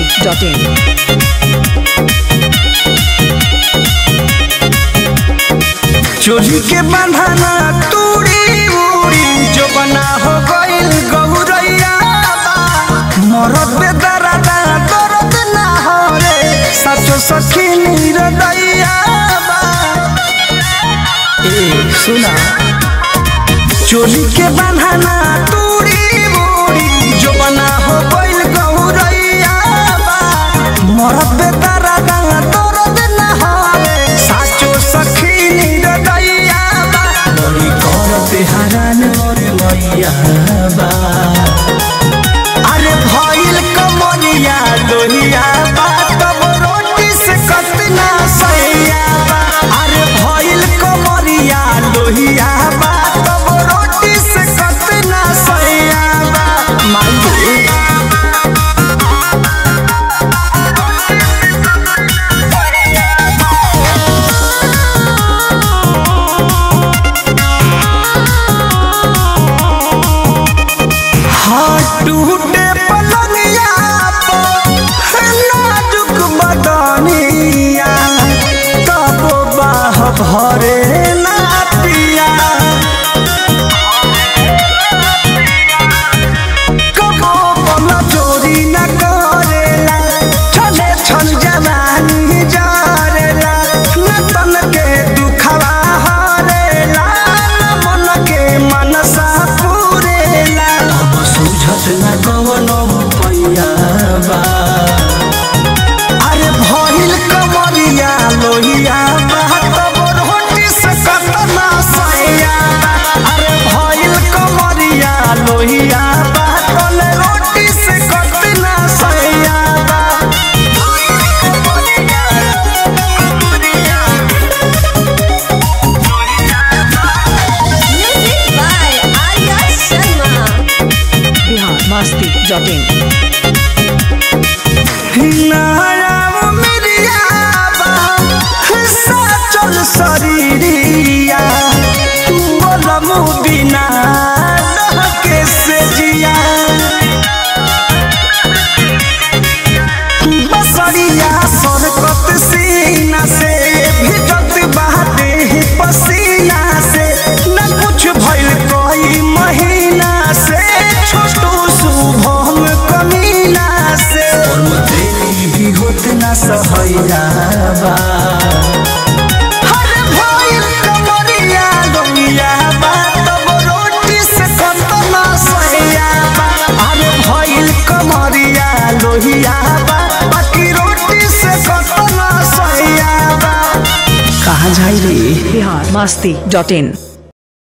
biharmasti.in चोरी के बंधना तूड़ी उड़ी जो बना हो गइल गौरैया मरद पे दरदा दर्द ना हो रे सचो सखी निरदैया ए सुना चोरी के बंधना तूड़ी उड़ी जो बना हो गइल गौरैया मरद पे दरदा दर्द ना हो रे साचो सखी निरदैया बड़ी करते हरान और मैया बा अरे भइल कमरिया लोहिया बा तब रोटी से कतना सैया बा अरे भइल कमरिया लोहिया बा तब रोटी से कतना सैया बा माई हाँ टूटे पलंगिया पर नाजुक बदनिया तब बाह भरे ना पिया कबो बल चोरी न करेला छले छल जवानी जरेला न तन के दुखवा हरेला न मन के मनसा पुरेला अब सुझत न कवनो पैया बा अरे भइल कमरिया लोहिया बा तब रोटी से कतना सैया बा अरे भइल कमरिया लोहिया बा तल रोटी से कतना सैया बा Music by Arya Sharma. biharmasti.in नाराव मिरिया बा साचल शरीरिया बोलमु बिना डहके से जिया बसरिया सरकत सीना से भिजत बहाते पसीना से न कुछ भइल कोई महीना से छोटू शुभम कमीना से तेरी भी होत ना सहैया बा हरे भइल कमरिया गमिया बा तब रोटी से कतना सैया बा अरे भइल कमरिया लोहिया बा बाकी रोटी से कतना सैया बा कहाँ जाई रे biharmasti.in